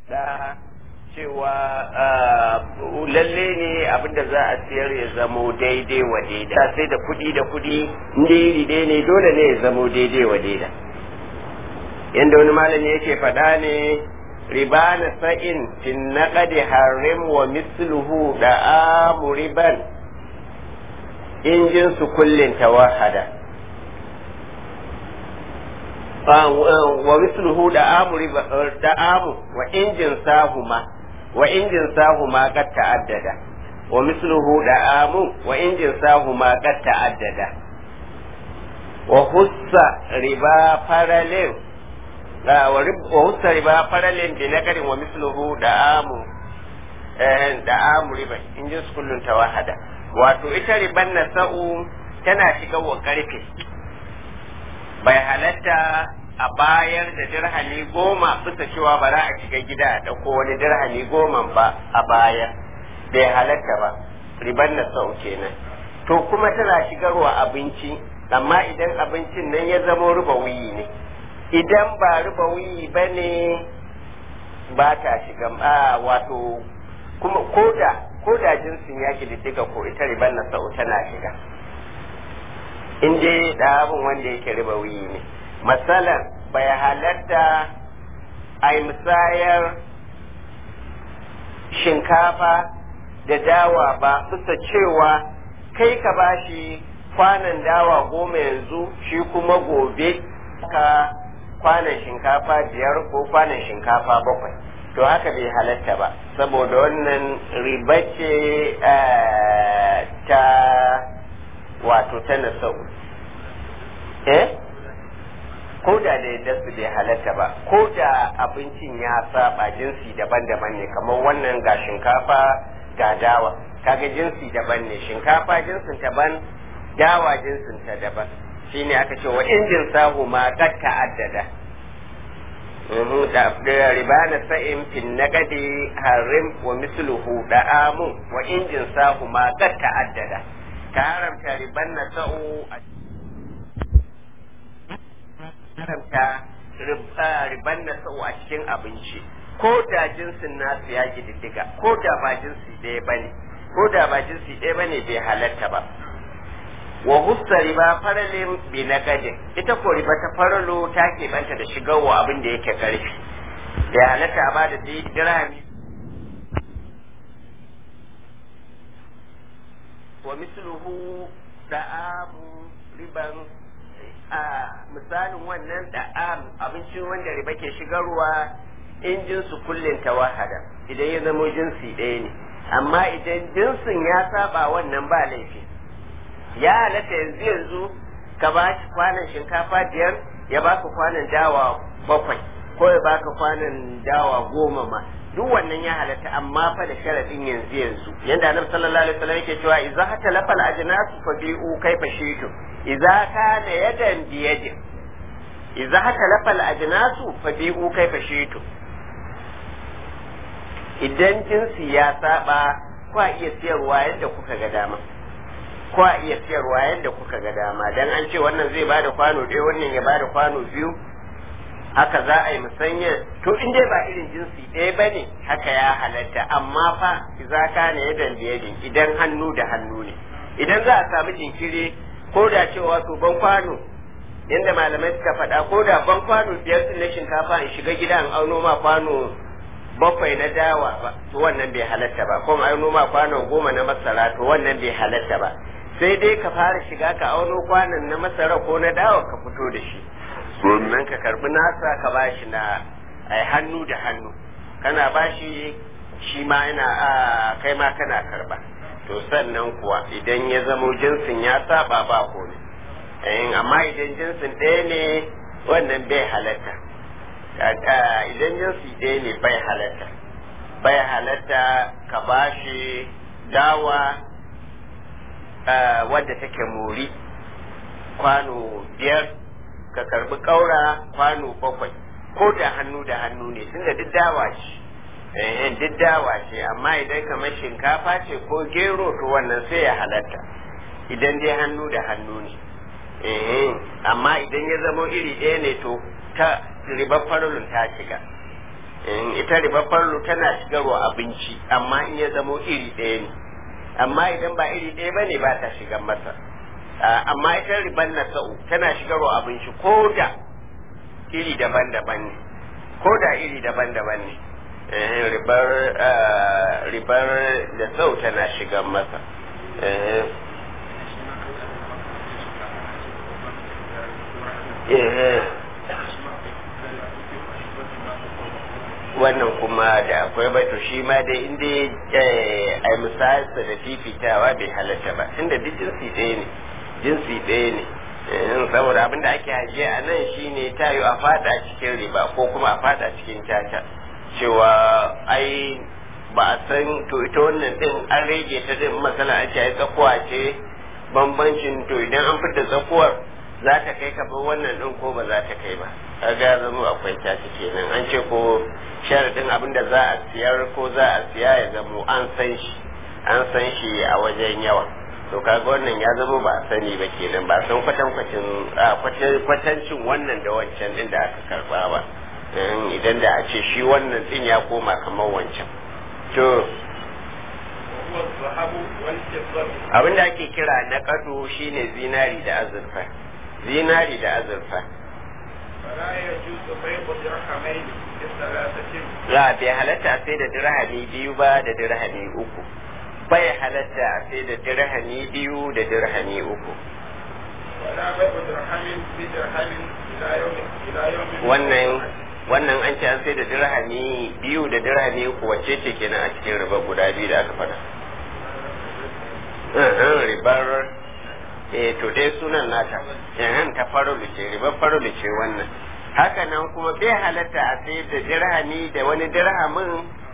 da cewa lalle ne abinda za a siyar ya zamo daidai wa daida sai da kudi da kudi inda iri dai ne dole ne ya zamo daidai wa daida yadda wani malami yake faɗa ne riba na sa'in fin naqadi harim wa misluhu da amu riban in jinsu kullin tawahada wa misluhu da amu da amu wa injin sahuma wa injin sahuma qad ta'addada wa misluhu da amu wa injin sahuma qad ta'addada wa hussa riba parallel wa hussa riba parallel bi nakarin wa misluhu da amu da amu riba injin su kullun tawahada wato ita riban nasa'u tana shiga wa karfe bai halatta a bayar da dirhami goma bisa cewa ba za a shiga gida a ɗauko wani dirhami goma ba a bayar bai halatta ba riban na sau kenan to kuma tana shigarwa abinci amma idan abincin nan ya zamo ruba wuyi ne idan ba ruba wuyi ba ne ba ta shiga wato kuma koda koda jinsin ya diddiga ko ita riban na sau tana shiga in dai da abin wanda yake riba wuyi ne matsalar bai halatta a yi musayar shinkafa da dawa ba bisa cewa kai ka bashi kwanan dawa goma yanzu shi kuma gobe ka kwanan shinkafa biyar ko kwanan shinkafa bakwai to haka bai halatta ba saboda wannan riba ce ta wato ta nasau eh ko da da yadda su bai halatta ba ko da abincin ya saba jinsi daban-daban ne kamar wannan ga shinkafa ga dawa kaga jinsi daban ne shinkafa jinsin daban dawa jinsin ta daban shine aka ce wa injin sahu ma qad ta'addada da ribana sa'in fin nagadi harim wa misluhu da'amu wa injin sahu ma qad ta'addada ka haramta riban na sa'u a haramta riban na sa'u a cikin abinci ko da jinsin nasu ya diddiga ko da ba jinsi ɗaya bane ko da ba jinsi ɗaya bane bai halatta ba wa hussa riba faralin bi nagadin ita ko riba ta faralo ta keɓanta da shigarwa abin da yake ƙarfi bai halatta a ba da dirhami wa misluhu da'amu riban a misalin wannan da'am abincin wanda riba ke shigarwa in jinsu kullin tawahada idan ya zamo jinsi ɗaya ne amma idan jinsin ya saba wannan ba laifi ya halatta yanzu yanzu ka ba shi kwanan shinkafa biyar ya baka kwanan dawa bakwai ko ya baka kwanan dawa goma ma duk wannan ya halatta amma fa da sharadin yanzu yanzu yanda annabi sallallahu alaihi wasallam yake cewa idza hatalafa al-ajnasu fa bi'u kayfa shi'tu idza kana yadan bi yadin idza hatalafa al-ajnasu fa bi'u kayfa shi'tu idan jinsi ya saba kwa iya siyarwa yadda kuka ga dama kwa iya siyarwa yadda kuka ga dama dan an ce wannan zai bada kwano ɗaya wannan ya bada kwano biyu haka za a yi musanya to in dai ba irin jinsi ɗaya ba ne haka ya halatta amma fa za ka ne yadan da yadin idan hannu da hannu ne idan za a samu jinkiri ko da cewa to ban kwano yadda malamai suka faɗa ko da ban kwano biyar sun na shinkafa in shiga gida in auno ma kwano bakwai na dawa ba to wannan bai halatta ba ko auno ma kwano goma na masara to wannan bai halatta ba sai dai ka fara shiga ka auno kwanon na masara ko na dawa ka fito da shi sannan ka karbi nasa ka bashi na ai hannu da hannu kana bashi shi ma yana a kai ma kana karba to sannan kuwa idan ya zamo jinsin ya saba ba komai eh amma idan jinsin ɗaya ne wannan bai halatta idan jinsi ɗaya ne bai halatta bai halatta ka bashi dawa wadda take muri kwano biyar ka karbi kaura kwano bakwai ko da hannu da hannu ne tunda duk dawa ce eh duk dawa ce amma idan kamar shinkafa ce ko gero to wannan sai ya halatta idan dai hannu da hannu ne eh amma idan ya zamo iri ɗaya ne to ta ribar farolin ta shiga ita ribar farlu tana shigarwa abinci amma in ya zamo iri ɗaya ne amma idan ba iri ɗaya ba ne ba ta shigar masa amma ita ribar nasa'u tana shigarwa abinci ko da iri daban-daban ne ko da iri daban-daban ne ribar ribar da sau tana shigar masa wannan kuma da akwai bato shi ma dai inda a misayarsa da fifitawa bai halatta ba inda duk jinsi ɗaya ne jinsi ɗaya ne saboda abin da ake hajiya a nan shine ta yi a fada cikin riba ko kuma a fada cikin caca cewa ai ba a san to ita wannan din an rage ta din masala a ce tsakuwa ce bambancin to idan an fita tsakuwar za ta kai ka wannan din ko ba za ta kai ba kaga zama akwai caci kenan an ce ko sharadin abin da za a siyar ko za a siya ya zamo an san shi an san shi a wajen yawa to kaga wannan ya zama ba a sani ba kenan ba san kwatankwacin kwatancin wannan da wancan din da aka karba ba idan da a ce shi wannan din ya koma kamar wancan to abin da ake kira na kado shine zinari da azurfa zinari da azurfa la bai halatta sai da dirhami biyu ba da dirhami uku bai halatta sai da dirhami biyu da dirhami uku wannan wannan an ce an sai da dirhami biyu da dirhami uku wacce ce kenan a cikin riba guda biyu da aka faɗa ribar eh to dai sunan nata yahan ta farulu ce ribar farulu ce wannan haka nan kuma bai halatta a sai da dirhami da wani dirhamin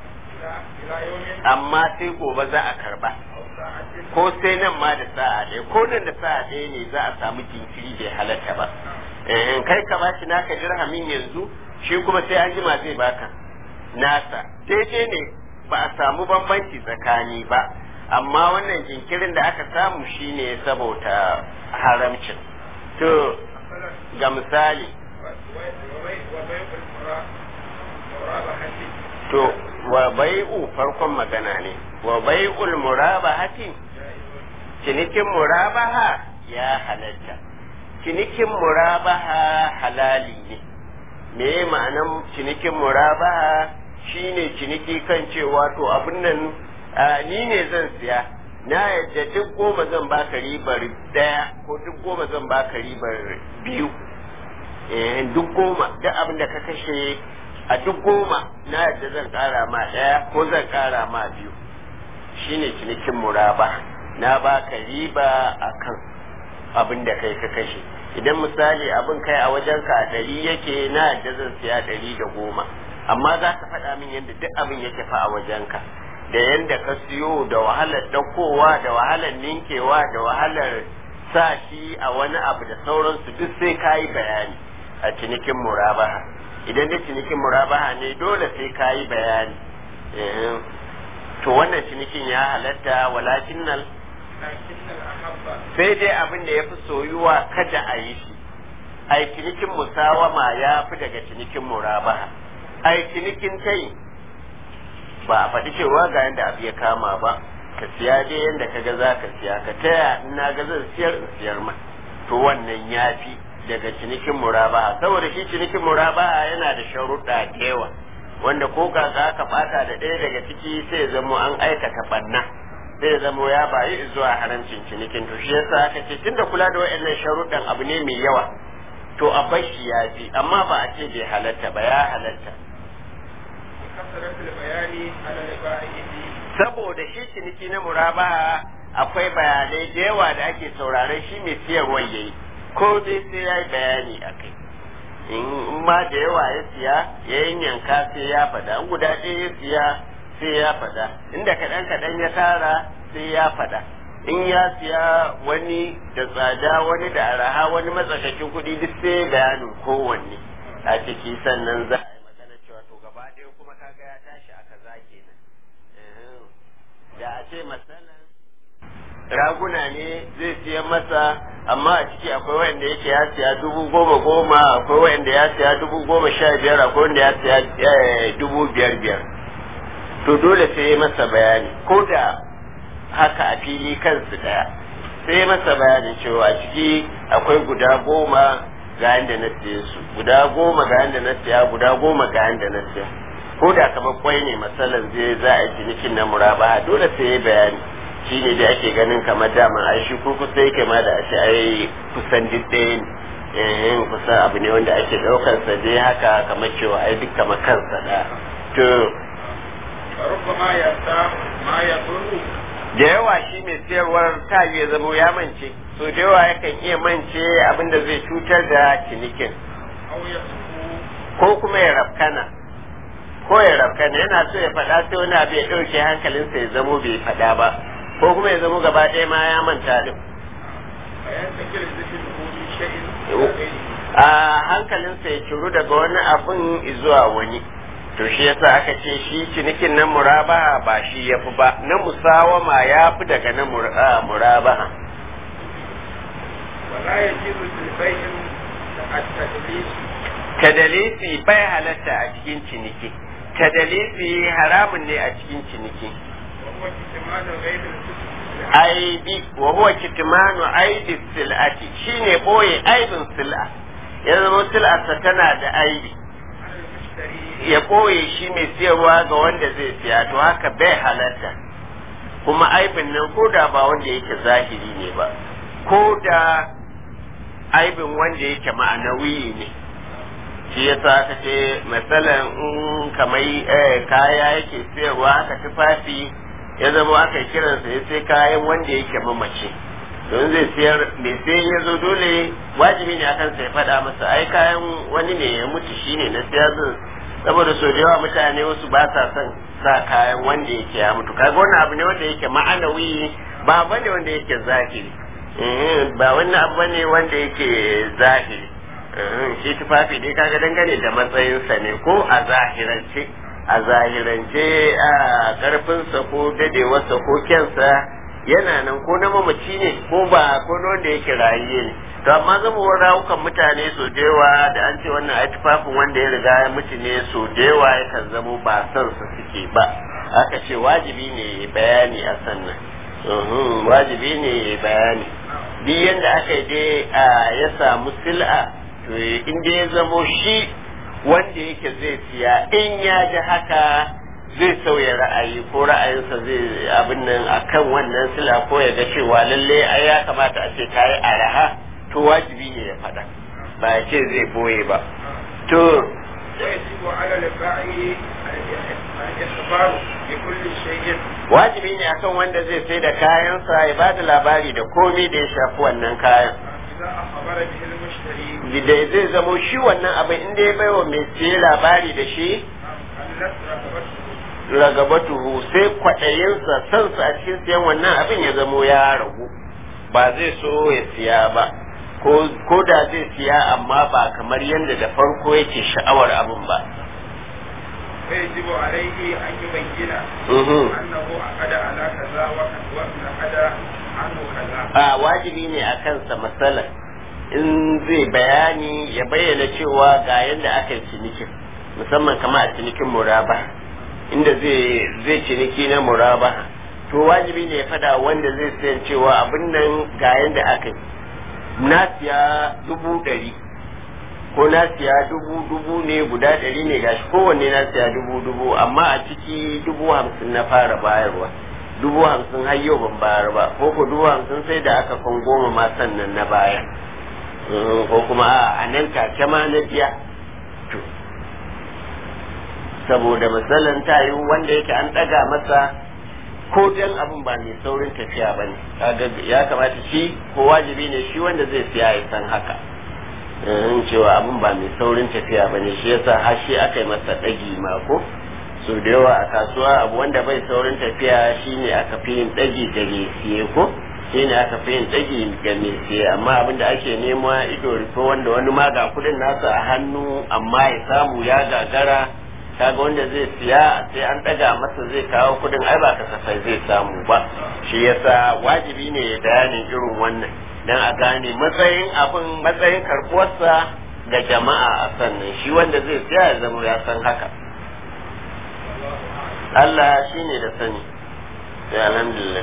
amma sai gobe za a karba ko sai nan ma da sa'a ɗaya ko nan da sa'a ɗaya ne za a samu jinkiri bai halatta ba kai ka bashi naka dirhamin yanzu shi kuma sai an jima zai baka nasa daidai ne ba a samu bambanci tsakani ba amma wannan jinkirin da aka samu shine saboda haramcin to ga misali to wa bai'u farkon magana ne wa bai'ul murabahati cinikin murabaha ya halatta cinikin murabaha halali ne me ma'anan cinikin murabaha shine ciniki kan cewa to abin nan ni ne zan siya na yadda duk goma zan baka ribar daya ko duk goma zan baka ribar biyu eh duk goma duk abin da ka kashe a duk goma na yadda zan kara ma daya ko zan kara ma biyu shine cinikin muraba na baka riba akan abin da kai ka kashe idan misali abin kai a wajen ka ɗari yake na yadda zan siya ɗari da goma amma za ka faɗa min yadda duk abin yake fa a wajen ka da yadda ka siyo da wahalar ɗaukowa da wahalar ninkewa da wahalar sa shi a wani abu da sauransu duk sai ka yi bayani a cinikin murabaha idan da cinikin murabaha ne dole sai ka yi bayani to wannan cinikin ya halatta walakin nan sai dai abin da ya fi soyuwa kada a yi shi ai cinikin musawama ya fi daga cinikin murabaha ai cinikin kai ba a faɗi cewa ga yadda abu ya kama ba ka siya dai yadda ka ga za ka siya ka taya ina ga zan siyar in siyar ma to wannan ya fi daga cinikin murabaha saboda shi cinikin murabaha yana da sharuɗa da yawa wanda ko ka za ka bata da ɗaya daga ciki sai zamo an aikata banna sai zamo ya bayi zuwa haramcin cinikin to shi yasa aka ce tunda kula da waɗannan sharuɗan abu ne mai yawa to a bashi ya fi amma ba a ce bai halatta ba ya halatta saboda shi ciniki na murabaha akwai bayanai da yawa da ake sauraron shi mai siyarwar yayi ko dai sai ya yi bayani a kai in ma da yawa ya siya ya yanka sai ya faɗa in guda ɗaya ya siya sai ya faɗa inda kaɗan kaɗan ya tara sai ya faɗa in ya siya wani da tsada wani da araha wani matsakaicin kuɗi duk sai bayanin kowanne a ciki sannan za a yi magana cewa to gaba ɗaya kuma kaga ya tashi a kaza kenan da a ce masalan raguna ne zai siya masa amma a ciki akwai wanda yake ya siya dubu goma goma akwai wanda ya siya dubu goma sha biyar akwai wanda ya siya dubu biyar biyar to dole sai ya masa bayani ko da haka a fili kansu daya sai ya masa bayanin cewa a ciki akwai guda goma ga yanda na siye su guda goma ga yanda na siya guda goma ga yanda na siya ko da kamar kwai ne masalan zai za a cinikin na muraba dole sai ya bayani shi ne da ake ganin kamar daman ai shi ko kusa yake ma da ashe ai kusan duk ɗaya ne eh kusan abu ne wanda ake ɗaukar sa dai haka kamar cewa ai duk kamar kansa da to فربما يأتى ما يضر da yawa shi mai siyarwar ta ya zamo ya mance so da yawa yakan iya mance abin da zai cutar da cinikin أو يسكو ko kuma ya rafkana ko ya rafkana yana so ya faɗa sai wani abu ya ɗauke hankalinsa ya zamo bai faɗa ba ko kuma ya zamo gaba ɗaya ma ya manta din فينتقل ذكره من شيء إلى غيره a hankalinsa ya ciru daga wani abin zuwa wani to shi yasa aka ce shi cinikin na murabaha ba shi ya fi ba na musawama ya fi daga na mur- ah, murabaha ولا يجوز للبيع التدليس tadalisi bai halatta a cikin ciniki tadalisi haramun ne a cikin ciniki وهو كتمان غير الكتب aibi wa huwa kitmanu aibi sil'ati shine boye aibin sil'a ya zama sil'arsa tana da aibi على المشتري ya boye shi mai siyarwa ga wanda zai siya to haka bai halatta kuma aibin nan ko da ba wanda yake zahiri ne ba ko da aibin wanda yake ma'anawi ne shi yasa aka ce matsalan in kamar eh, kaya yake siyarwa aka tufafi ya zama aka yi kiransa ya sai kayan wanda yake mamace don zai siyar mai sai ya zo dole wajibi ne akan sai faɗa masa ai kayan wani ne ya mutu shine na siya zan saboda so da yawa mutane wasu ba sa son sa kayan wanda yake ya mutu kaga wannan abu ne wanda yake ma'anawi ba bane wanda yake zahiri Eh, ba wannan abu bane wanda yake zahiri Eh, shi tufafi dai kaga dangane da matsayinsa ne ko a zahirance a zahirance a karfinsa ko dadewarsa ko kyansa yana nan ko na mamaci ne ko ba ko na wanda yake rayiye ne to amma zama rawukan mutane so da yawa da an ce wannan ai tufafin wanda ya riga ya mutu ne so da yawa yakan zamo ba son sa suke ba aka ce wajibi ne ya bayani a sannan uhum, wajibi ne ya bayani duk yadda aka yi dai a ya samu sil'a to in dai ya zamo shi wanda yake zai siya in ya ji haka zai sauya ra'ayi ko ra'ayinsa zai abin nan akan wannan sila ko ya ga cewa lalle ai ya kamata a ce ta yi araha to wajibi ne ya faɗa ba ya ce zai boye ba to ويجب على البائع الإخبار بكل شيء wajibi ne akan wanda zai sai da kayansa ya ba da labari da komai da ya shafi wannan kayan إذا أخبر به المشتري da zai zamo shi wannan abin inda ya baiwa mai siye labari da shi قلت رغبته ragabatuhu sai kwaɗayinsa sansa a cikin siyan wannan abin ya zamo ya ragu ba zai so ya siya ba ko ko da zai siya amma ba kamar yadda da farko yake sha'awar abin ba فيجب عليه أن يبين Mhm. أنه عقد على كذا وقد وعقد عنه كذا a wajibi ne a kansa matsala in zai bayani ya bayyana cewa ga yadda aka yi cinikin musamman kama a cinikin muraba inda zai zai ciniki na muraba to wajibi ne ya fada wanda zai sayan cewa abin nan ga yadda aka yi na siya dubu ɗari ko na siya dubu dubu ne guda ɗari ne gashi kowanne na siya dubu dubu amma a ciki dubu hamsin na fara bayarwa dubu hamsin har yau ban bayar ba ko ko dubu hamsin sai da aka kan goma ma sannan na baya Mm, ko kuma a a nan take ma na biya to saboda misalin ta yi wanda yake an ɗaga masa ko dan abin ba mai saurin tafiya ba ne kaga ya kamata shi ko wajibi ne shi wanda zai siya ya san haka in cewa abin ba mai saurin tafiya ba ne shi yasa har shi aka yi masa ɗagi ma ko so da yawa a kasuwa abu wanda bai saurin tafiya shine aka fi yin ɗagi ga mai siye ko shine aka fi yin ɗagi ga mai siye amma abin da ake nema ido rufe wanda wani ma ga kuɗin nasa a hannu amma ya samu ya gagara kaga wanda zai siya sai an daga masa zai kawo kudin ai ba kasafai zai samu ba shi yasa wajibi ne ya bayanin irin wannan dan a gane matsayin abin matsayin karbuwarsa ga jama'a a sannan shi wanda zai siya ya zama ya san haka Allah shi ne da sani sai alhamdulillah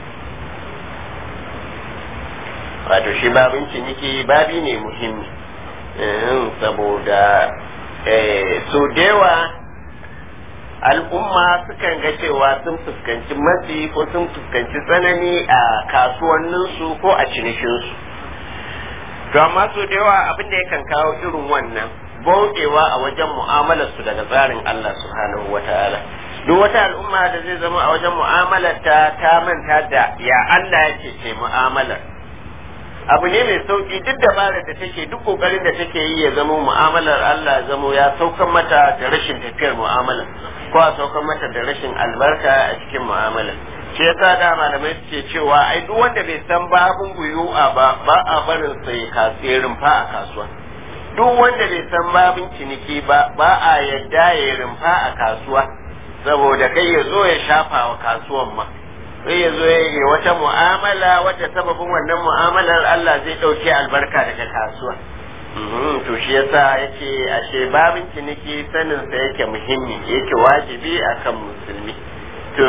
wato shi babin ciniki babi ne muhimmi saboda so dewa al'umma sukan ga cewa sun fuskanci matsi ko sun fuskanci tsanani a kasuwanninsu ko a cinikinsu to amma so da yawa abin da yakan kawo irin wannan bauɗewa a wajen mu'amalarsu daga tsarin Allah subhanahu wa ta'ala duk wata al'umma da zai zama a wajen mu'amalarta ta manta da ya Allah yake ce mu'amalar abu ne mai sauki duk dabarar da take duk kokarin da take yi ya zama mu'amalar Allah zamo ya saukan mata da rashin tafiyar mu'amala ko a saukan mata da rashin albarka a cikin mu'amala shi yasa da malamai suke cewa ai duk wanda bai san babun buyu'a ba ba a barin sai kasirin fa a kasuwa duk wanda bai san babin ciniki ba ba a yadda ya rumfa a kasuwa saboda kai ya zo ya shafa wa kasuwan ma sai ya zo ya yi wata mu'amala wata sababin wannan mu'amalar Allah zai ɗauke albarka daga kasuwa to shi yasa yake ashe babin ciniki sanin sa yake muhimmi yake wajibi akan musulmi to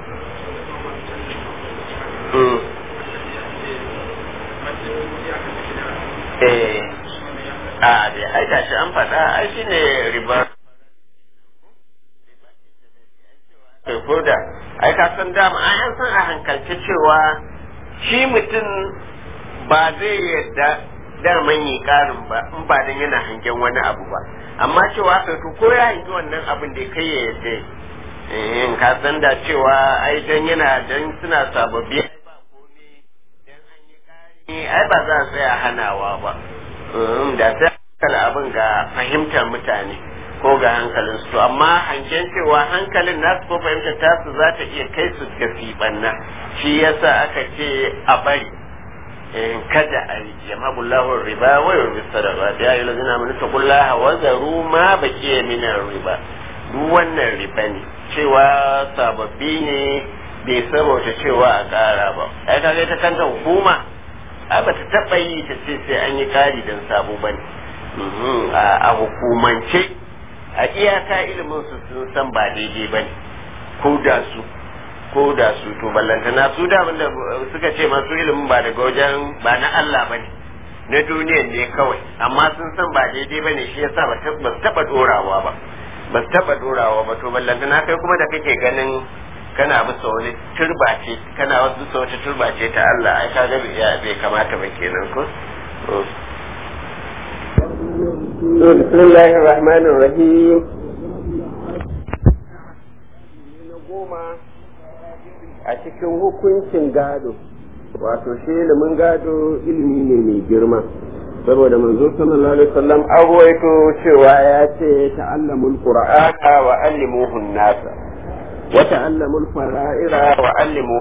eh a dai ai gashi an faɗa ai shine riba ko da ai ka san dama ai an san a hankalce cewa shi mutum ba zai yadda daman yi karin ba in ba dan yana hangen wani abu ba amma cewa kai to ko ya hangi wannan abin da kai ya yadda in ka san da cewa ai dan yana dan suna sababbi ai ba za a tsaya hanawa ba da sai kala abin ga fahimtar mutane ko ga hankalin su amma hangen cewa hankalin nasu ko fahimtar tasu za ta iya kai su ga fiɓanna shi yasa aka ce a bari kada a yi yamabullahu riba wa yurbi sadaqa ya yi lazina mun ta kullaha wa zaru ma baqiya min riba duk wannan riba ne cewa sababbi ne bai saboda cewa a ƙara ba ai kaga ta kanta hukuma a ba ta taɓa yi ta ce sai an yi ƙari don sabo ba ne a hukumance a iyaka ilimin su sun san ba daidai ba ne ko da su ko da su to ballantana su da da suka ce masu ilimin ba daga wajen ba na Allah ba ne na duniyan ne kawai amma sun san ba daidai ba ne shi yasa ba su taɓa ɗorawa ba ba su taɓa ɗorawa ba to ballantana kai kuma da kake ganin kana bisa wani turba ce kana wasu bisa wata turba ce ta Allah ai kaga bai kamata ba kenan ko bismillahir rahmanir rahim a cikin hukuncin gado wato shi ilimin gado ilimi ne mai girma saboda manzo sallallahu alaihi wasallam an ruwaito cewa ya ce ta'allamul qur'ana wa allimuhu nasa وتعلموا الفرائر وعلموا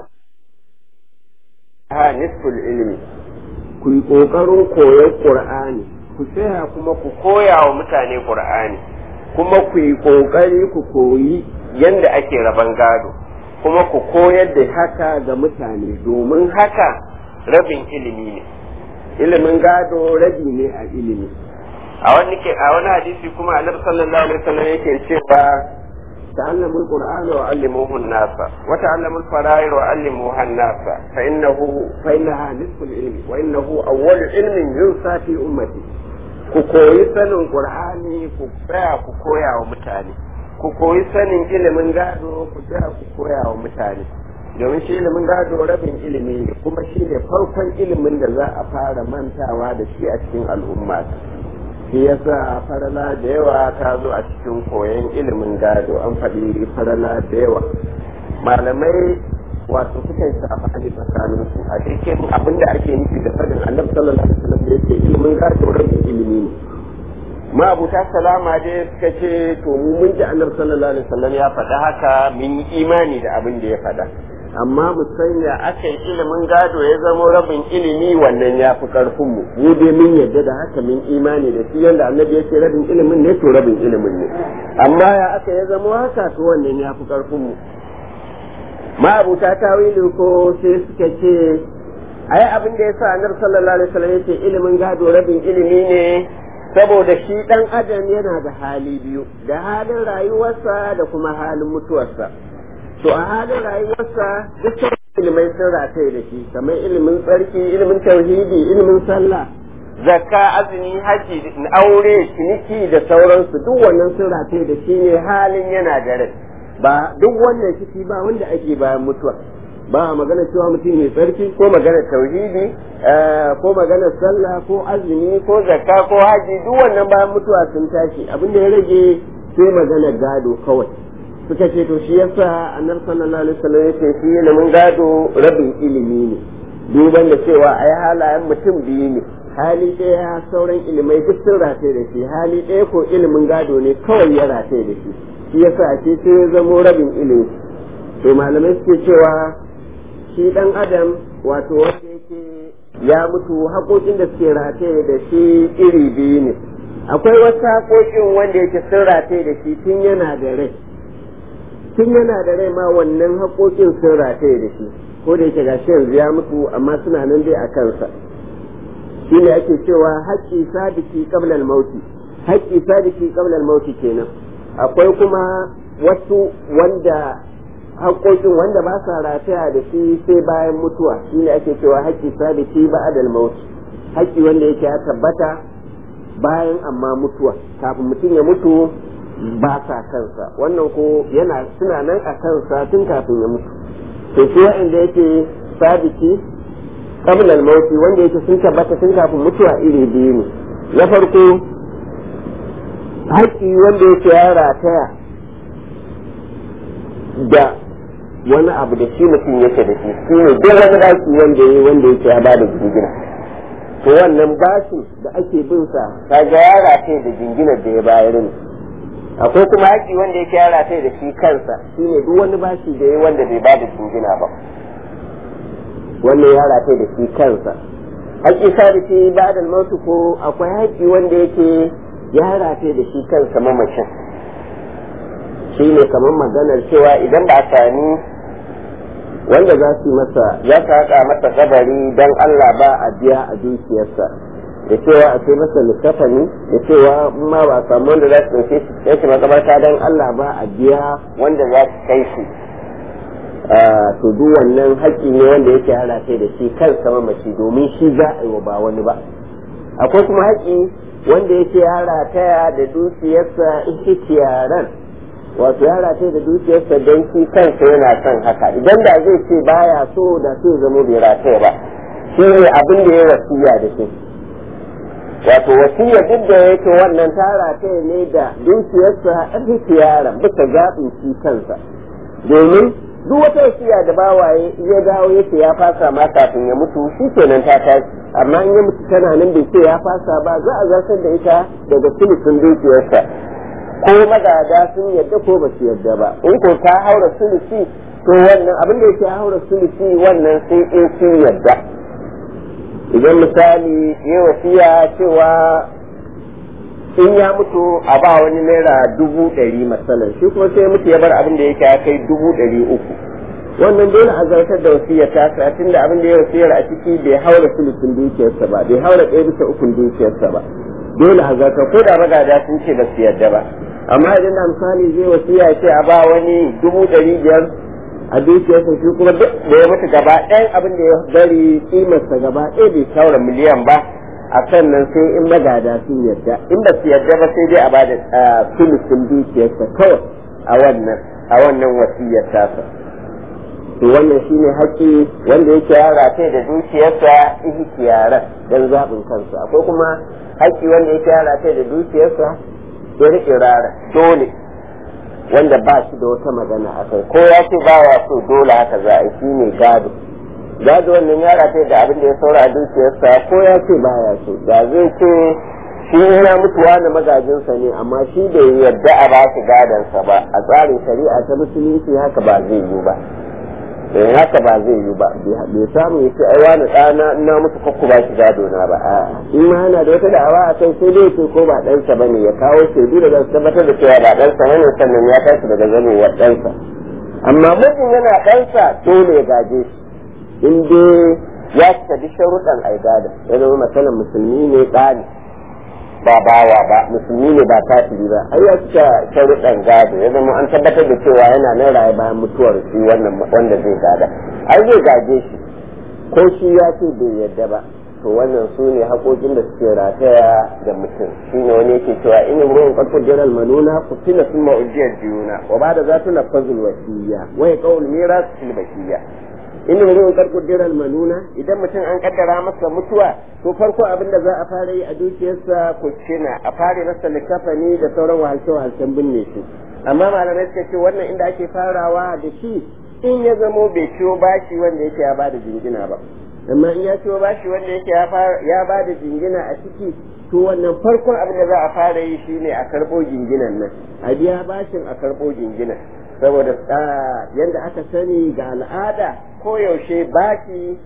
ها نصف العلم ku yi ƙoƙarin koyon ƙur'ani ku tsaya kuma ku koya wa mutane ƙur'ani kuma ku yi ƙoƙari ku koyi yadda ake raban gado kuma ku koyar da haka ga mutane domin haka rabin ilimi ne ilimin gado rabi ne a ilimi a wani a wani hadisi kuma annabi sallallahu alaihi wasallam yake cewa تعلموا القرآن وعلموه الناس وتعلموا الفرائض وعلموها الناس فإنه فإنها نصف العلم وإنه أول علم ينسى في أمتي ku koyi sanin qur'ani ku tsaya ku koya wa mutane ku koyi sanin ilimin gado ku tsaya ku koya wa mutane domin shi ilimin gado rabin ilimi ne kuma shi ne farkon ilimin da za a fara mantawa da shi a cikin al'umma shi yasa farala da yawa ta zo a cikin koyon ilimin gado an faɗi farala da yawa malamai wato sukan safani tsakanin su a cikin abin da ake nufi da faɗin annabi sallallahu alaihi wasallam da yake ilimin gado rabin ilimi ne ma abuta salama dai suka ce to mu mun ji annabi sallallahu alaihi wasallam ya faɗa haka mun yi imani da abin da ya faɗa amma mu sanya aka yi ilimin gado ya zama rabin ilimi wannan ya fi karfin mu mu dai mun yadda da haka mun imani da shi yanda annabi yake rabin ilimin ne to rabin ilimin ne amma ya aka ya zama haka to wannan ya fi karfin mu ma'abuta tawili ko sai suka ce ai abin da yasa annabi sallallahu alaihi wasallam yace ilimin gado rabin ilimi ne saboda shi dan adam yana da hali biyu da halin rayuwarsa da kuma halin mutuwarsa to a halin rayuwarsa duk ilimai sun rataye da shi kamar ilimin tsarki ilimin tauhidi ilimin sallah zakka azumi haji aure ciniki da sauransu duk wannan sun rataye da shi ne halin yana da rai ba duk wannan ciki ba wanda ake bayan mutuwa ba magana cewa mutum mai tsarki ko magana tauhidi ko magana sallah ko azumi ko zakka ko haji duk wannan bayan mutuwa sun tashi abin da ya rage sai magana gado kawai suka ce to shi yasa annabi sallallahu alaihi wasallam yace shi ilimin gado rabin ilimi ne duban da cewa ai halayen mutum biyu ne hali ɗaya sauran ilimai duk sun rataye da shi hali ɗaya ko ilimin gado ne kawai ya rataye da shi shi yasa a ce sai ya zamo rabin ilimi to malamai suke cewa shi dan adam wato wanda yake ya mutu haƙoƙin da suke rataye da shi iri biyu ne akwai wasu haƙoƙin wanda yake sun rataye da shi tun yana da rai tun yana da rai ma wannan haƙoƙin sun rataye da shi ko da yake gashi yanzu ya mutu amma suna nan dai a kansa shi ne ake cewa haƙƙi sadiki qabla al-mauti haƙƙi sadiki qabla al-mauti kenan akwai kuma wasu wanda haƙoƙin wanda ba sa rataya da shi sai bayan mutuwa shi ne ake cewa haƙƙi sadiki ba'da al-mauti haƙƙi wanda yake ya tabbata bayan amma mutuwa kafin mutum ya mutu ba sa kansa wannan ko yana suna nan a kansa tun kafin ya mutu to shi wa'anda yake sabiti qabla al-maut wanda yake sun tabbata tun kafin mutuwa iri biyu ne na farko haƙƙi wanda yake ya rataya da wani abu da shi mutum yake da shi shi ne duk wani haƙƙi wanda ya wanda yake ya bada jingina to wannan bashin da ake bin sa kaga ya rataya da jinginar da ya bayar ne akwai kuma haƙi wanda yake yara sai da shi kansa shine duk wani bashi da ya wanda bai bada jingina ba wannan yara sai da shi kansa haƙi sadiki ba da mautu ko akwai haƙi wanda yake yara sai da shi kansa mamacin shine kamar maganar cewa idan ba a sami wanda za su masa ya haƙa masa kabari don Allah ba a biya a dukiyarsa da cewa a kai masa likafani da cewa ma ba samu wanda za su ɗauke shi kai shi makabarta don Allah ba a biya wanda za su kai shi to duk wannan haƙƙi ne wanda yake hana kai da shi kansa mamaci domin shi za a yi wa ba wani ba akwai kuma haƙƙi wanda yake yara taya da dukiyarsa ihtiyaran wato yara taya da dukiyarsa don shi kansa yana son haka idan da zai ce baya so da sai zama bai rataya ba shi ne abin da ya wasiya da shi wato wasiya duk da yake wannan tara ta ne da dukiyarsa ihtiyara bisa gaɓin shi kansa domin duk wata wasiya da bawaye ya dawo yake ya fasa ma kafin ya mutu shi kenan ta tashi amma in ya mutu tana nan bai ce ya fasa ba za a zartar da ita daga sulusun dukiyarsa ko magada sun yadda ko ba su yadda ba in ko ta haura sulusi to wannan abin da yake haura sulusi wannan sai in sun yadda idan misali ya wasiya cewa in ya mutu a ba wani naira dubu ɗari matsalar shi kuma sai mutu ya bar abin da yake ya kai dubu ɗari uku wannan dole a zartar da wasiyar ta sa tun da abin da ya wasiyar a ciki bai haura sulusun dukiyarsa ba bai haura ɗaya bisa ukun dukiyarsa ba dole a zartar ko da magada sun ce ba su yarda ba amma idan da misali zai wasiya ce a ba wani dubu ɗari biyar a dukiyarsa shi kuma duk da ya mutu gaba ɗayan abin da ya bari kimarsa gaba ɗaya bai shaura miliyan ba a kan nan sai in magada sun yarda in ba su yarda ba sai dai a bada sulusun dukiyarsa kawai a wannan a wannan wasiyar tasa to wannan shine haƙƙi wanda yake ya rataye da dukiyarsa ihtiyaran dan zaɓin kansa akwai kuma haƙƙi wanda yake ya rataye da dukiyarsa irara dole wanda ba shi da wata magana a kai ko ya ce ba ya so dole haka za a shi ne gado gado wannan ya rataye da abin da ya saura a dukiyarsa ko ya ce ba ya so da zai ce shi yana mutuwa na magajinsa ne amma shi bai yarda a ba shi gadonsa ba a tsarin shari'a ta musulunci haka ba zai yi ba eh haka ba zai yi ba bai samu ya ce ai wani ɗana ina musu kakku ba shi gado na ba a'a in ma yana da wata da'awa a kai sai dai ce ko ba ɗansa bane ya kawo shaidu da zai tabbatar da cewa ba ɗansa bane sannan ya tashi daga zamewar ɗansa amma mutum yana ɗansa dole ya gaje shi in dai ya cika duk sharuɗan ai gado ya zama matsalan musulmi ne ɗani ba bawa ba musulmi ne ba kafiri ba ai ya cika sharuɗan gado ya zama an tabbatar da cewa yana nan raye bayan mutuwar shi wannan wanda zai gada ai zai gaje shi ko shi ya ce bai yadda ba to wannan su ne haƙoƙin da suke rataya da mutum shi ne wani yake cewa in ruwan ƙarfin jiral manuna ku tuna sun ma'ujiyar jiyuna wa ba da za tu na fazul wasiya wa ya ƙawul mira su filbashiya in ruwan ƙarfin jiral manuna idan mutum an kaddara masa mutuwa to farko abin da za a fara yi a dukiyarsa ku cina a fara masa likafani da sauran wahalce-wahalcen binne shi amma malamai suka ce wannan inda ake farawa da shi in ya zamo bai ciwo bashi wanda yake ya bada jingina ba amma in ya ciwo bashi wanda yake ya bada jingina a ciki to wannan farkon abin da za a fara yi shine a karɓo jinginan nan a biya bashin a karɓo jinginan saboda yadda aka sani ga al'ada ko yaushe bashi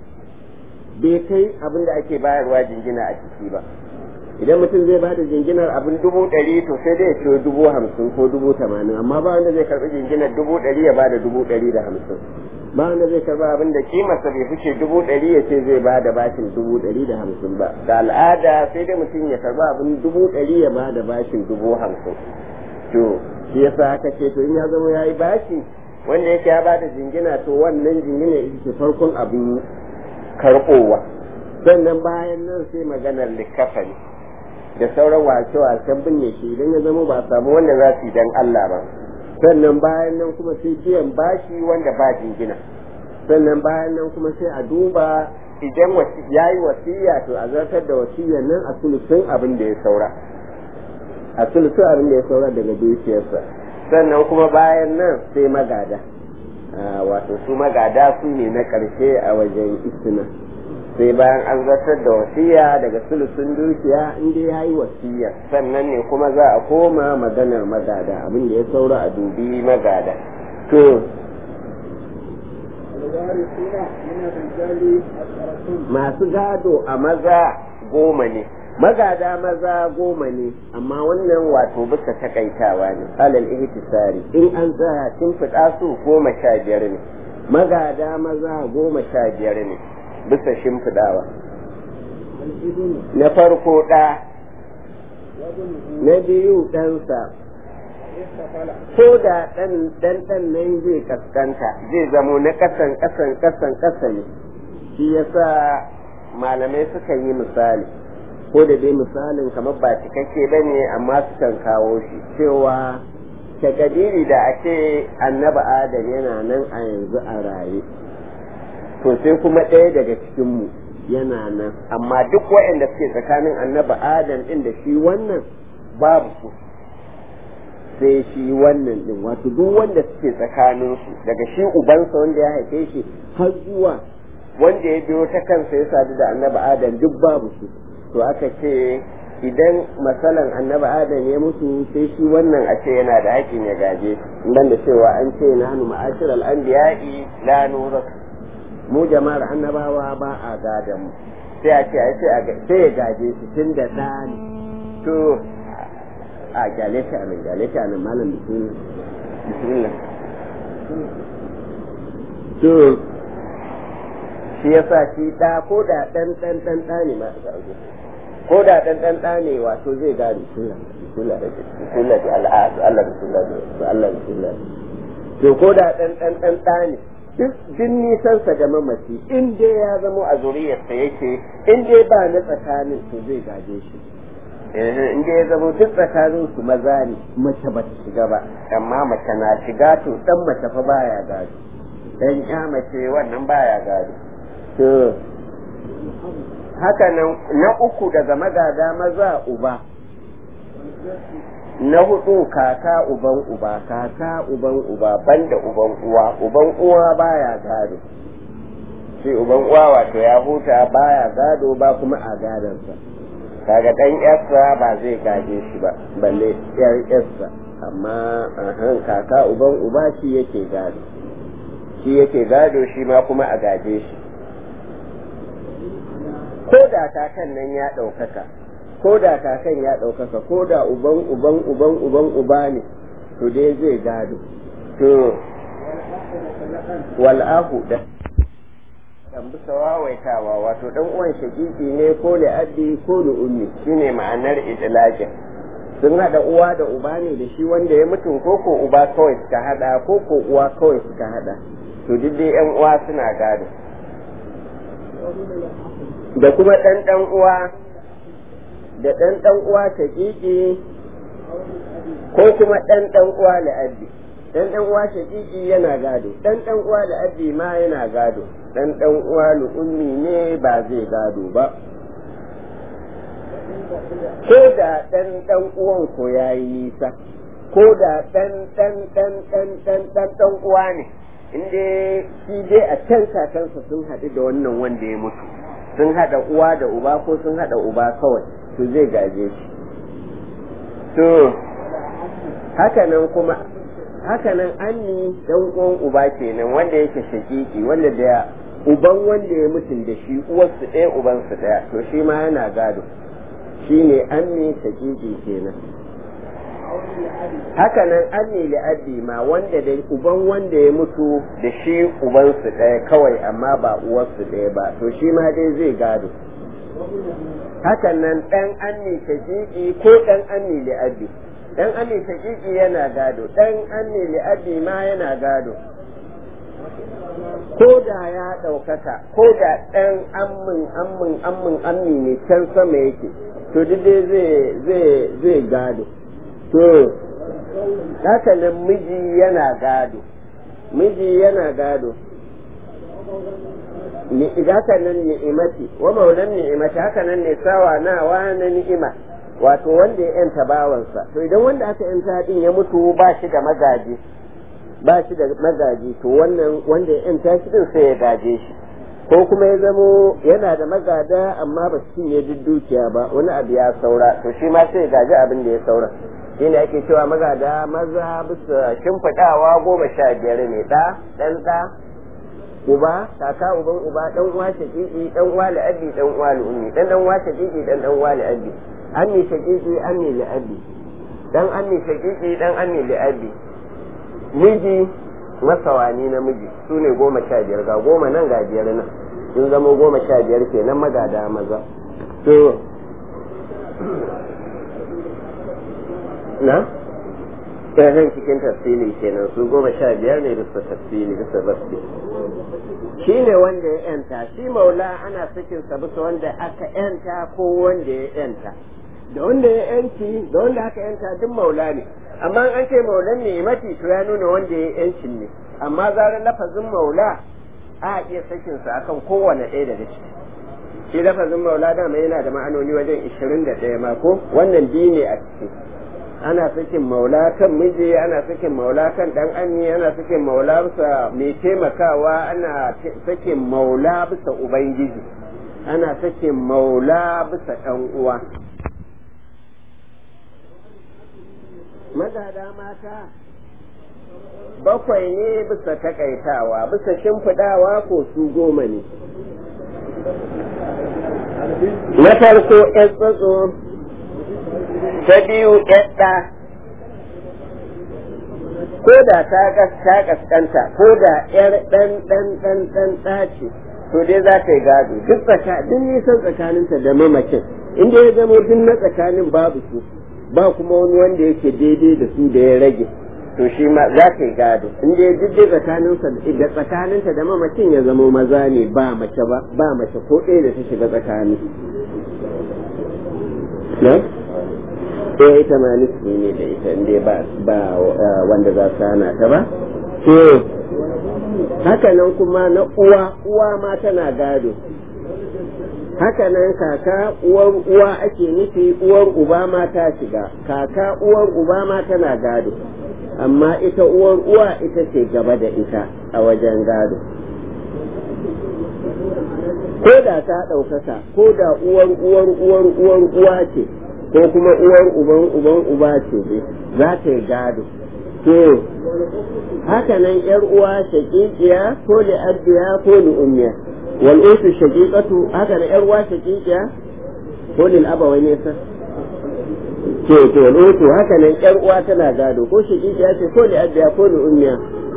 bai kai abin da ake bayarwa jingina a ciki ba idan mutum zai bada jinginar abin dubu ɗari to sai dai ya ciwo dubu hamsin ko dubu tamanin amma ba wanda zai karɓi jinginar dubu ɗari ya bada dubu ɗari da hamsin ba wanda zai karɓi abin da kimarsa bai fice dubu ɗari ya ce zai bada bashin dubu ɗari da hamsin ba da al'ada sai dai mutum ya karɓi abin dubu ɗari ya bada bashin dubu hamsin to shi yasa aka ce to in ya zama ya yi bashi wanda yake ya bada jingina to wannan jingina ita ce farkon abin karɓowa sannan bayan nan sai maganar likafani da sauran wace-wacen binne shi idan ya zama ba samu wanda za su yi dan Allah ba sannan bayan nan kuma sai biyan bashi wanda ba jingina sannan bayan nan kuma sai a duba idan ya yi wasiya to a zartar da wasiyar nan a sulusun abin da ya saura a sulusun abin da ya saura daga dukiyarsa sannan kuma bayan nan sai magada wato su magada su ne na ƙarshe a wajen istina sai bayan an zartar da wasiya daga sulusun dukiya inda ya yi wasiya sannan ne kuma za a koma maganar magada abin da ya saura a dubi magada to masu gado a maza goma ne magada maza goma ne amma wannan wato bisa takaitawa ne alal ihtisari in an tsaya tun fida su goma sha biyar ne magada maza goma sha biyar ne bisa shimfidawa na farko ɗa na biyu ɗansa ko da ɗan ɗan nan zai kaskanta zai zamo na ƙasan ƙasan ƙasan ƙasa ne shi yasa malamai suka yi misali ko da dai misalin kamar ba cikakke ba ne amma sukan kawo shi cewa takadiri da ake annaba adam yana nan a yanzu a raye to sai kuma ɗaya daga cikinmu yana nan amma duk waɗanda suke tsakanin annaba adam ɗin da shi wannan babu su sai shi wannan ɗin wato duk wanda suke tsakaninsu daga shi ubansa wanda ya haife shi har zuwa wanda ya biyo ta kansa ya sadu da annaba adam duk babu su to aka ce idan masalan annaba adam ya mutu sai shi wannan a ce yana da haƙƙin ya gaje dan da cewa an ce na hannu ma'ashir al'anbiya'i la nura mu jama'ar annabawa ba a gadan mu sai a ce a ce sai ya gaje shi tun da ɗani to a gyale shi a nan gyale shi a nan malam bismillah to shi yasa shi ɗa ko da ɗan ɗan ɗan ɗa ne ma ko da ɗan ɗan ɗa ne wato zai gane bismillah bismillah da al'adu Allah bismillah da Allah bismillah to ko da ɗan ɗan ɗan ɗa ne duk nisansa da mamaci in dai ya zamo a zuriyarsa yake in dai ba na tsakanin to zai gaje shi in dai ya zamo duk tsakanin su maza ne mace ba ta shiga ba amma mace na shiga to dan mace fa baya gado dan ya mace wannan baya gado to haka nan na uku daga magada maza uba na hudu kaka uban uba kaka uban uba banda uban uwa uban uwa baya gado shi uban uwa wato ya huta baya gado ba kuma a gadansa kaga dan yarsa ba zai gaje shi ba balle yar yarsa amma ahan kaka uban uba shi yake gado shi yake gado shi ma kuma a gaje shi ko da kakan nan ya ɗaukaka ko da kakan ya ɗaukaka ko da uban uban uban uban uba ne to dai zai gado to wal'ahu da dan bisa wawaitawa wato dan uwan shakiki ne ko da addi ko da ummi shine ma'anar idlaqin sun hada uwa da uba ne da shi wanda ya mutu ko ko uba kawai suka hada ko ko uwa kawai suka hada to duk dai yan uwa suna gado da kuma dan dan uwa da dan dan uwa shakiki ko kuma dan dan uwa la'addi dan dan uwa shakiki yana gado dan dan uwa la'addi ma yana gado dan dan uwa ummi ne ba zai gado ba ko da dan dan uwan ko yayi nisa ko da dan dan dan dan dan dan dan uwa ne inda shi dai a can kakansa sun haɗu da wannan wanda ya mutu sun haɗa uwa da uba ko sun haɗa uba kawai to zai gaje shi to hakanan kuma hakanan anni dan uwan uba kenan wanda yake shakiki wanda da uban wanda ya mutum da shi uwarsu ɗaya ubansu ɗaya to shi ma yana gado shi ne anni shakiki kenan hakanan anni li'addi ma wanda da uban wanda ya mutu da shi ubansu ɗaya kawai amma ba uwarsu ɗaya ba to shi ma dai zai gado hakanan ɗan anni shakiki ko ɗan anni li'addi ɗan anni shakiki yana gado ɗan anni li'addi ma yana gado ko da ya ɗaukaka ko da ɗan ammin ammin ammin ammi ne can sama yake to duk dai zai zai gado to haka nan miji yana gado miji yana gado haka nan ni'imati wa maulan ni'imati haka nan ne sawa nawa na ni'ima wato wanda ya yanta bawansa to idan wanda aka yanta din ya mutu ba shi da magaji ba shi da magaji to wannan wanda ya yanta shi din sai ya gaje shi ko kuma ya zamo yana da magada amma ba su cinye duk dukiya ba wani abu ya saura to shi ma sai ya gaji abin da ya saura shi ne ake cewa magada maza bisa shimfiɗawa goma sha biyar ne ɗa ɗan ɗa uba kaka uban uba ɗan uwa shaƙiƙi ɗan uwa la'abbi ɗan uwa ummi ɗan ɗan uwa shaƙiƙi ɗan ɗan uwa la'abbi ammi shaƙiƙi ammi la'abbi ɗan ammi shaƙiƙi ɗan ammi la'abbi miji masawani na miji su ne goma sha biyar ga goma nan ga biyar nan sun zama goma sha biyar kenan magada maza to na ɗayan cikin tafsili kenan su goma sha biyar ne bisa tafsili bisa basli shi ne wanda ya yanta shi maula ana sakin sa bisa wanda aka yanta ko wanda ya yanta da wanda ya yanci da wanda aka yanta duk maula ne amma an ce maulan ni'imati to ya nuna wanda ya yancin ne amma zarar lafazin maula a iya sakin sa akan kowane ɗaya daga ciki shi lafazin maula dama yana da ma'anoni wajen ishirin da ɗaya ma ko wannan biyu ne a ciki ana sakin maula kan miji ana sakin maula kan dan anni ana sakin maula bisa mai taimakawa ana sakin maula bisa ubangiji ana sakin maula bisa ɗan uwa magada mata bakwai ne bisa takaitawa bisa shimfiɗawa ko su goma ne na farko ‘yan tsatso ta biyu ‘yadda ko da ta kaskanta ko da ‘yar ɗan ɗan ɗan ɗan ɗace to dai za ta yi gado duk duk nisan tsakaninta da mamacin inda ya zama duk na tsakanin babu su ba kuma wani wanda yake daidai da su da ya rage to shi ma za ta yi gado in dai duk dai tsakaninsa da tsakaninta da mamacin ya zamo maza ne ba mace ba ba mace ko ɗaya da ta shiga tsakani na eh ita ma nisbi ne da ita in ba ba wanda za su hana ta ba to haka nan kuma na uwa uwa ma tana gado haka nan kaka uwar uwa ake nufi uwar uba ma ta shiga kaka uwar uba ma tana gado amma ita uwar uwa ita ce gaba da ita a wajen gado ko da ta ɗaukaka ko da uwar uwar uwar uwar uwa ce ko kuma uwar uban uban uba ce za ta yi gado to haka nan yar uwa shaqiqiya ko li abiya ko li ummiya wal utu shaqiqatu haka nan yar uwa shaqiqiya ko lil abawai ne sa to to wal utu haka nan yar uwa tana gado ko shaqiqiya ce ko li abiya ko li ummiya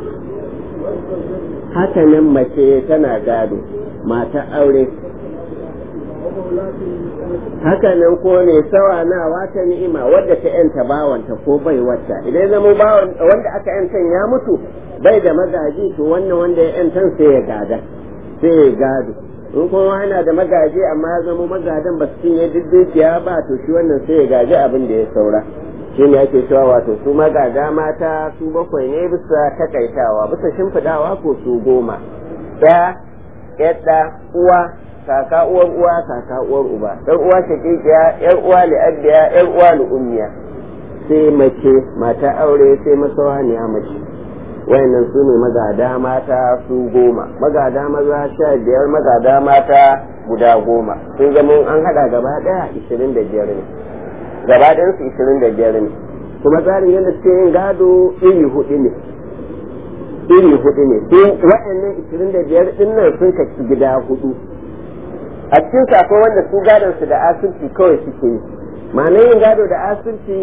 haka nan mace tana gado mata aure haka nan ko ne sawa na wata ni'ima wadda ta yanta bawanta ko bai wata idan zama bawan wanda aka yantan ya mutu bai da magaji to wannan wanda ya yantan sai ya gada sai ya gado in kuma yana da magaji amma ya zama magadan ba su cinye duk ba to shi wannan sai ya gaji abin da ya saura shi ne ake cewa wato su magada mata su bakwai ne bisa takaitawa bisa shimfidawa ko su goma ya yadda uwa kaka uwar uwa kaka uwar uba dan uwa shakikiya yar uwa li abiya yar uwa li ummiya sai mace mata aure sai masawaniya mace wayannan su ne magada mata su goma magada maza sha biyar magada mata guda goma sun zama an hada gaba daya ishirin da biyar ne gaba ɗayan su ishirin da biyar ne kuma tsarin yadda suke yin gado iri hudu ne iri hudu ne sai waɗannan ishirin da biyar ɗin nan sun kaci gida hudu a cikin su akwai wanda su gadon su da asirci kawai suke yi ma'anar yin gado da asirci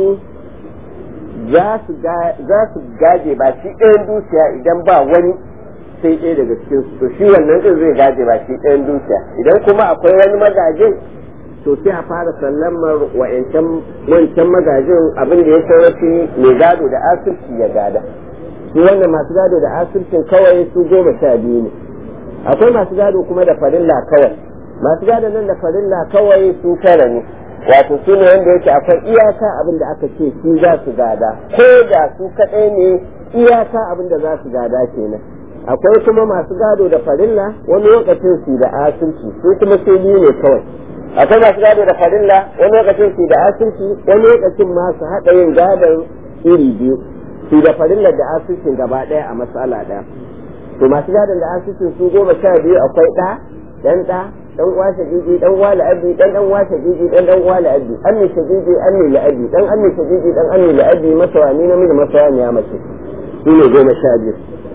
za su gaje ba shi ɗayan dukiya idan ba wani sai ɗaya daga cikin su to shi wannan ɗin zai gaje ba shi ɗayan dukiya idan kuma akwai wani magajin to sai a fara sallamar wa'ancan wancan magajin abin da ya saurafi mai gado da asirci ya gada su wannan masu gado da asircin kawai su goma sha biyu ne akwai masu gado kuma da farilla kawai masu gado nan da farilla kawai su tara ne wato su ne wanda yake akwai iyaka abin da aka ce su za su gada ko da su kaɗai ne iyaka abin da za su gada kenan akwai kuma masu gado da farilla wani lokacin su da asirci su kuma sai biyu ne kawai akwai masu gado da farilla wani lokacin su da asirci wani lokacin masu haɗa yin gadon iri biyu su da farillar da asircin gaba ɗaya a matsala ɗaya to masu gadon da asircin su goma sha biyu akwai ɗa dan ɗa dan uwa shagigi dan uwa la'abi dan dan uwa shagigi dan dan uwa la'abi ammi shagigi ammi la'abi dan ammi shagigi dan ammi la'abi masawani namiji masawani ya mace su ne goma sha biyu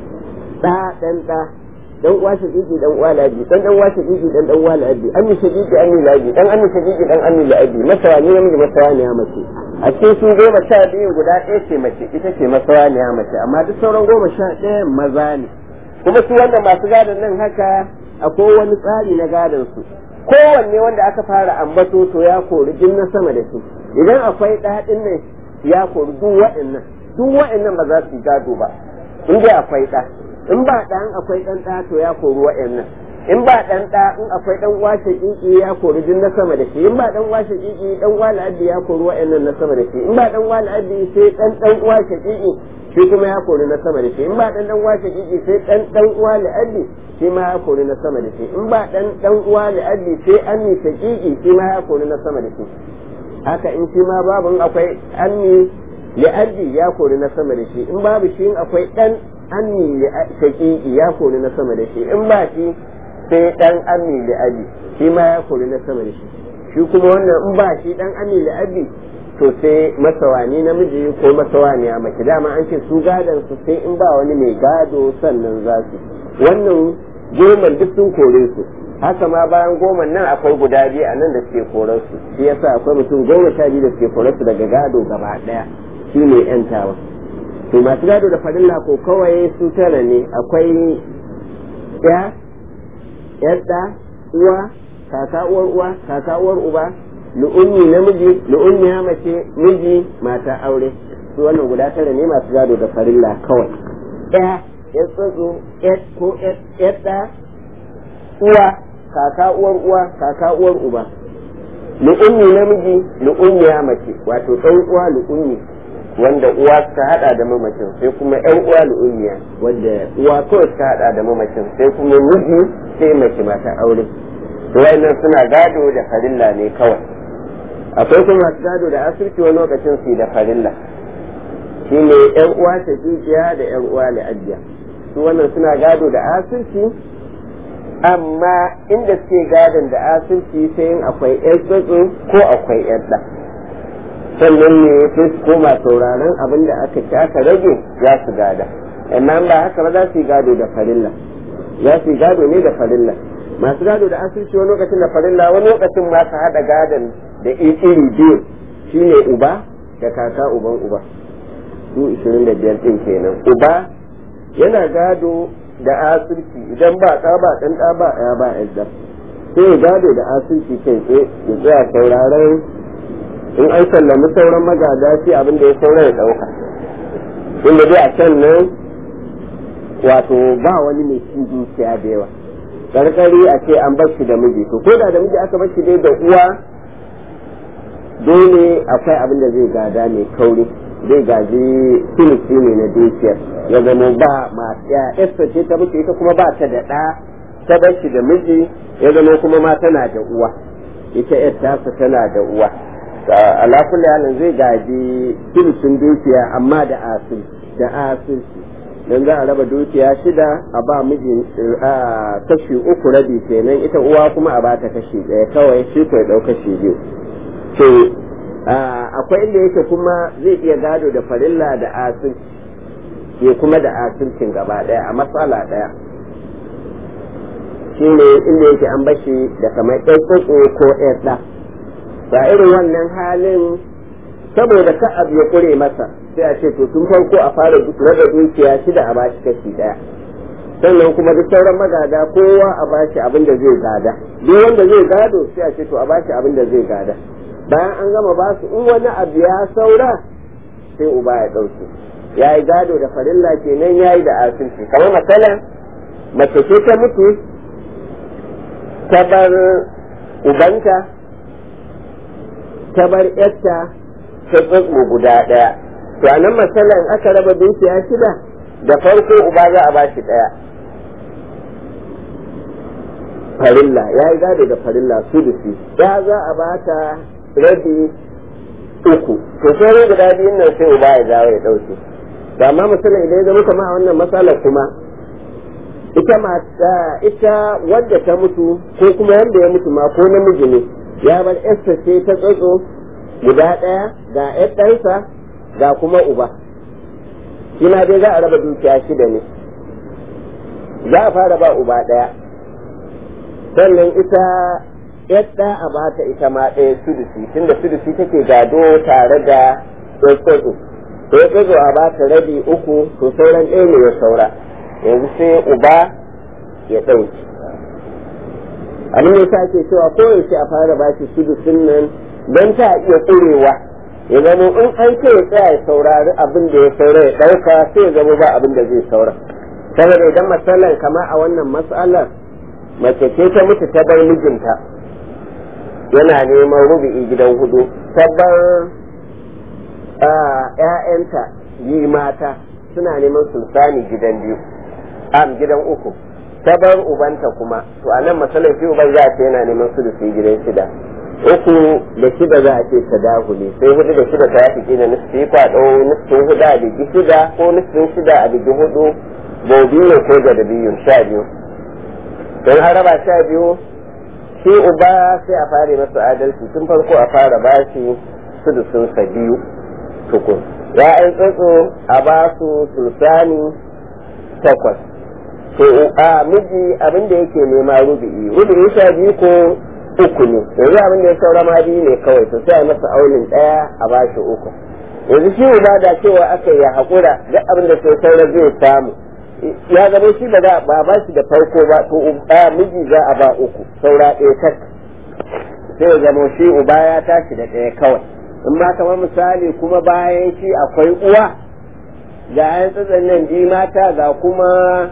ɗa dan ɗa dan uwa shagigi dan uwa la'abi dan dan uwa shagigi dan dan uwa la'abi ammi shagigi ammi la'abi dan ammi shagigi dan ammi la'abi masawani namiji masawani ya mace a cikin su goma sha biyu guda ɗaya ce mace ita ce masawani ya mace amma duk sauran goma sha ɗaya maza ne kuma su wanda masu gadon nan haka akwai wani tsari na gadon su kowanne wanda aka fara ambato to ya kori jin na sama da shi idan akwai ɗaɗin nan ya kori duk waɗannan duk waɗannan ba za su gado ba in dai akwai ɗa in ba ɗan akwai ɗan ɗa to ya kori waɗannan in ba ɗan ɗa in akwai ɗan washe ƙiƙi ya kori jin na sama da shi in ba ɗan washe ƙiƙi ɗan wala abdi ya kori waɗannan na sama da shi in ba ɗan wala abdi sai ɗan ɗan washe ƙiƙi shi kuma ya kori na sama da shi in ba dan dan uwa shakiki sai dan dan uwa li'addi shi ma ya kori na sama da shi in ba dan dan uwa li'addi sai anni shakiki shi ma ya kori na sama da shi haka in shi ma babu in akwai anni li'addi ya kori na sama da shi in babu shi in akwai dan anni shakiki ya kori na sama da shi in ba shi sai dan anni li'addi shi ma ya kori na sama da shi shi kuma wannan in ba shi dan anni li'addi to sai masawani namiji ko masawaniya mace dama an ce su gadon su sai in ba wani mai gado sannan za su wannan goma duk sun kore su haka ma bayan goma nan akwai guda biyu a nan da suke korar su shi yasa akwai mutum goma sha biyu da suke korar su daga gado gaba daya shi ne yantawa to masu gado da farilla ko kawai su tara ne akwai ya yadda uwa kaka uwar uwa kaka uwar uba lu'ummi namiji lu'ummi ya mace miji mata aure su wannan guda tara ne masu gado da farilla kawai ɗaya ya tsotso ko ɗa uwa kaka uwar uwa kaka uwar uba lu'ummi namiji lu'ummi ya mace wato ɗan uwa lu'ummi wanda uwa suka hada da mamacin sai kuma ƴan uwa lu'ummiya wanda uwa kawai suka hada da mamacin sai kuma miji sai mace mata aure wayannan suna gado da farilla ne kawai akwai kuma masu gado da asirci wani lokacin su da farilla shi ne yan uwa ta jijiya da yan uwa la'ajiya su wannan suna gado da asirci amma inda suke gadon da asirci sai yin akwai yan tsotso ko akwai yan ɗa sannan ne sai su koma sauraron abin da aka ci aka rage za su gada amma ba haka ba za su yi gado da farilla za su yi gado ne da farilla masu gado da asirci wani lokacin da farilla wani lokacin ma su haɗa gadon da iri biyu shine uba da kaka uban uba su 25 ɗin kenan uba yana gado da asirci idan ba ɗa ba ɗan ɗa ba ya ba yadda sai ya gado da asirci kai tsaye ya tsaya sauraron in an sallami sauran magada shi abin da ya saura ya ɗauka inda dai a can nan wato ba wani mai cin dukiya da yawa karkari a ce an bar shi da miji to ko da da miji aka bar shi dai da uwa dole akwai abin da zai gada mai kauri zai gaji filisi ne na dukiyar ya zama ba masu ya esta ce ta mutu ita kuma ba ta da ɗa ta bar shi da miji ya zama kuma ma tana da uwa ita yar tasa tana da uwa ala kulli halin zai gaji filisin dukiya amma da asil da asilci dan za a raba dukiya shida a ba miji kashi uku rabi kenan ita uwa kuma a bata kashi ɗaya kawai shi ko ya ɗau kashi biyu to akwai inda yake kuma zai iya gado da farilla da asilci ke kuma da asilcin gaba ɗaya a matsala ɗaya shi ne inda yake an bashi da kamar ɗan tsotso ko ɗan ɗa ba irin wannan halin saboda ka abu ya ƙure masa sai a ce to tun farko a fara raba dukiya shida a bashi kashi ɗaya sannan kuma duk sauran magada kowa a bashi abin da zai gada duk wanda zai gado sai a ce to a bashi abin da zai gada bayan an gama ba su in wani abu ya saura sai uba ya ɗauke ya yi gado da farilla kenan ya yi da asirci kamar matsalan mace ce ta mutu ta bar ubanta ta bar yarta ta tsotso guda ɗaya to a nan matsalan aka raba dukiya shida da farko uba za a ba shi ɗaya farilla ya yi gado da farilla sudusi ya za a ba ta rabi uku to sai guda biyun nan sai uba ya dawo ya ɗauke to amma misalin idan ya zama kama a wannan matsalar kuma ita mata ita wadda ta mutu ko kuma wanda ya mutu ma ko namiji ne ya bar yarsa ce ta tsotso guda ɗaya ga yar ɗansa ga kuma uba shi ma dai za a raba dukiya shida ne za a fara ba uba ɗaya sannan ita yadda a bata ita ma ɗaya sudusi tunda sudusi take gado tare da tsotso to ya tsotso a bata rabi uku to sauran ɗaya ne ya saura yanzu sai uba ya ɗauki abin da yasa ake cewa koyaushe a fara ba shi sudusin nan don ta iya tsurewa ya zama in an ce ya tsaya ya saurari abin da ya saura ya ɗauka sai ya zama ba abin da zai saura saboda idan matsalar kama a wannan matsalar mace ce ta mutu ta bar mijinta yana neman rubu'i gidan hudu tabbar ‘ya'yanta yi mata suna neman sultani gidan biyu am gidan uku bar ubanta kuma to a nan matsalar shi uban za a ce yana neman su da su gidan shida uku da shida za a ce ta dahuli sai hudu da shida ta yafi kina nufi kwaɗo nufin hudu a bigi shida ko nufin shida a bigi hudu bobi ne ko da biyu sha biyu don haraba sha biyu shi uba sai a fara masa adalci tun farko a fara bashi sudusunsa biyu tukun ya'yan tsotso a ba su sulsani takwas to a miji abin da yake nema rubi'i rubi'i sha biyu ko uku ne yanzu abin da ya saura ma biyu ne kawai to sai a masa aunin ɗaya a ba shi uku yanzu shi uba da cewa aka yi haƙura duk abin da sai saura zai samu ya zama shi ba ba ba shi da farko ba to uba miji za a ba uku saura ɗaya tak sai ya zama shi uba ya tashi da ɗaya kawai in ma kamar misali kuma bayan shi akwai uwa ga yan tsatsan nan ji mata ga kuma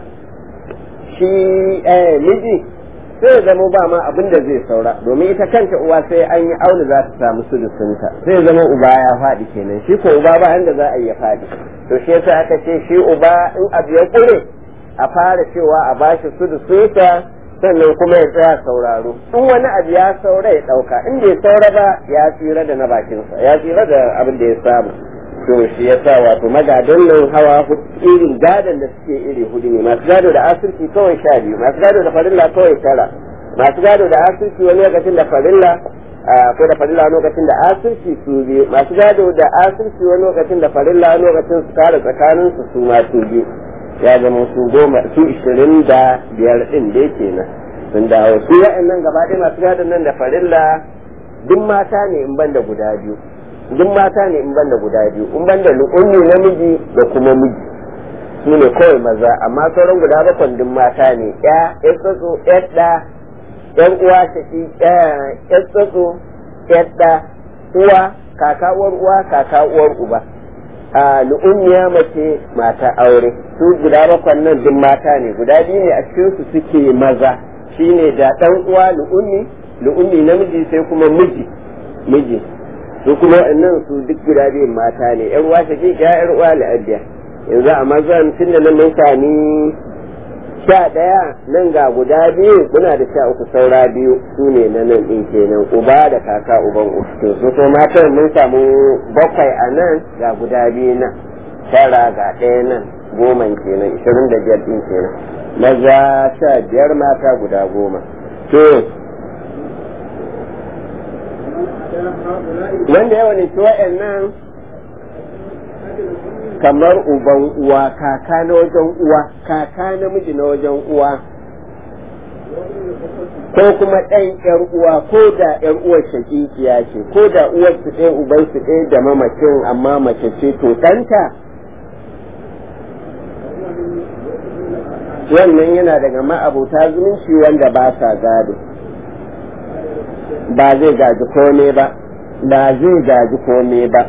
shi miji sai ya zama ba ma abin da zai saura domin ita kanta uwa sai an yi auna za ta samu sudusunta sai ya zama uba ya faɗi kenan shi ko uba ba da za a yi ya faɗi to shi yasa aka ce shi uba in abu ya kure a fara cewa a bashi sudusunsa sannan kuma ya tsaya sauraro in wani abu ya saura ya ɗauka in bai saura ba ya tsira da na bakinsa ya tsira da abin da ya samu to shi ya sa wato magadan nan hawa irin gadon da suke iri hudu ne masu gado da asirki kawai sha biyu masu gado da farilla kawai tara masu gado da asirki wani lokacin da farilla ko da farilla lokacin da asirci su biyu masu gado da asirci wani lokacin da farilla lokacin su kare tsakanin su su ma su biyu ya zama su goma su ishirin da biyar din da kenan sun dawo su wa'annan gaba ɗaya masu gadon nan da farilla duk mata ne in banda guda biyu duk mata ne in banda guda biyu in banda lu'ummi namiji da kuma miji su ne kawai maza amma sauran guda bakwai duk mata ne ya ya tsatso ya ɗa yan uwa shaki ya tsatso ya ɗa uwa kaka uwar uwa kaka uwar uba a lu'ummiya mace mata aure su guda bakwai nan duk mata ne guda biyu ne a cikin su suke maza shine da ɗan uwa lu'ummi lu'ummi namiji sai kuma miji miji su kuma nan su duk guda biyun mata ne yan uwa shaki ya yar uwa la'abiya yanzu a mazan tun da nan mun sami sha ɗaya nan ga guda biyu muna da sha uku saura biyu su ne na nan ɗin kenan uba da kaka uban uku to su so matan mun samu bakwai a nan ga guda biyu nan tara ga ɗaya nan goma kenan ishirin da biyar ɗin kenan maza sha biyar mata guda goma to wanda yawa ne wa'annan kamar uban uwa kaka na wajen uwa kaka namiji na wajen uwa ko kuma ɗan ƴar uwa ko da ƴar uwar shakikiya ce ko da uwar su ɗaya uban su ɗaya da mamacin amma mace ce to ɗanta wannan yana daga ma'abuta zumunci wanda ba sa gado ba zai gaji kome ba ba zai gaji kome ba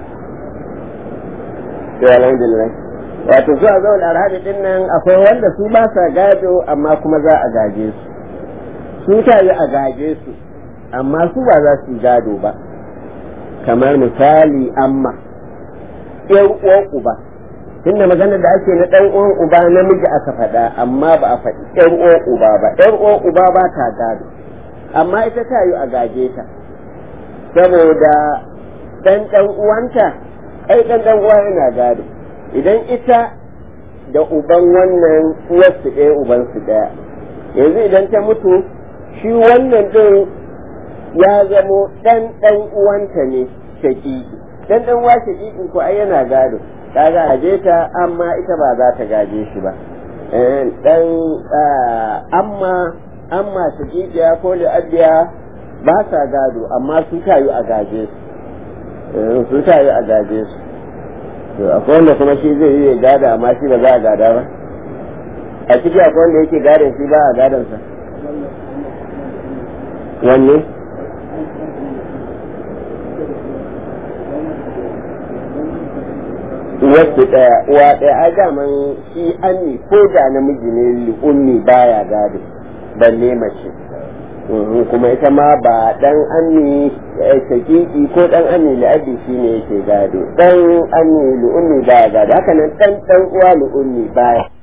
to alhamdulillah wato zuwa zaun arhabi din nan akwai wanda su ba sa gado amma kuma za a gaje su su ta yi a gaje su amma su ba za su gado ba kamar misali amma yan uwan uba tunda maganar da ake na ɗan uwan uba namiji aka faɗa amma ba a faɗi ɗan uwan uba ba ɗan uwan uba ba ta gado amma ita ta yi a gaje ta saboda ɗan ɗan uwanta ai ɗan ɗan uwa yana gado idan ita da uban wannan uwarsu ɗaya ubansu ɗaya yanzu idan ta mutu shi wannan ɗin ya zamo ɗan ɗan uwanta ne shaƙiƙi ɗan ɗan uwa shaƙiƙi ko ai yana gado ta gaje ta amma ita ba za ta gaje shi ba ɗan amma amma shaƙiƙiya ko li'abiya ba sa gado amma su tayu a gaje su su tayu a gaje su to akwai wanda kuma shi zai yi gada amma shi ba za a gada ba a ciki akwai wanda yake gadon shi ba a gadon sa wanne wasu ɗaya uwa ɗaya a daman shi anni ko da namiji ne li'ummi baya gado balle mace kuma ita ma ba dan ammi shakiki ko dan ammi la'abi shi ne yake gado dan ammi lu'ummi baya gado haka nan dan dan uwa lu'ummi baya